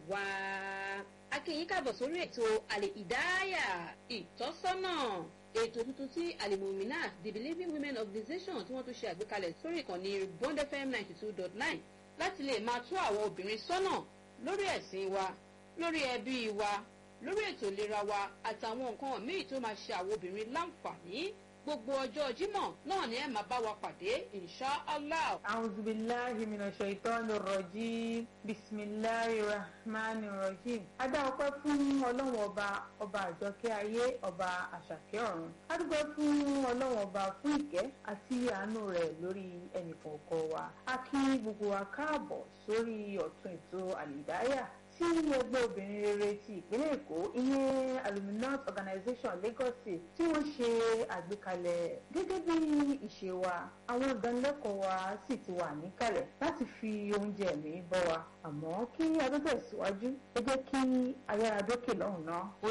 wá. akínyìn káàbọ̀ sórí ètò àlè ìdáyà ìtọ́sọ́nà ètò tuntun tí alimominat the believing women organization tí wọ́n tún ṣe àgbékalẹ̀ sórí ìkànnì bond fm ninety two dot nine láti lè máa tó àwọn obìnrin sọ́nà lórí ẹ̀sìn wa lórí ẹbí wa lórí ètò ìlera wa àtàwọn nǹkan míì tó máa ṣe àwọn obìnrin láǹfààní gbogbo ọjọ́ jímọ̀ náà ni ẹ máa bá wa pàdé insha allah. أعوذ بالله من الشيطان الرجيم بسم الله الرحمن الرحيم adá ọpẹ́ fún ọlọ́run ọba ọba àjọkẹ́ ayé ọba àṣàkẹ́ ọ̀run adúgbò fún ọlọ́run ọba fún ìkẹ́ àti àánú rẹ̀ lórí ẹnìkọ̀ọ̀kan wa a kí gbogbo wa káàbọ̀ sórí ọ̀tún ètò àlìdáyà tí ẹgbẹ́ obìnrin rere ti ìpínlẹ̀ èkó ìyẹn aluminat organization lagos state tí wọ́n ṣe àgbékalẹ̀ gẹ́gẹ́ bí ìṣe wa àwọn ìdánilẹ́kọ̀ọ́ wa sì ti wà níkàlẹ̀ láti fi oúnjẹ mi bọ́ wa àmọ́ kí adó tẹ̀síwájú ẹ jẹ́ kí ayára dókè lọ́hùn náà.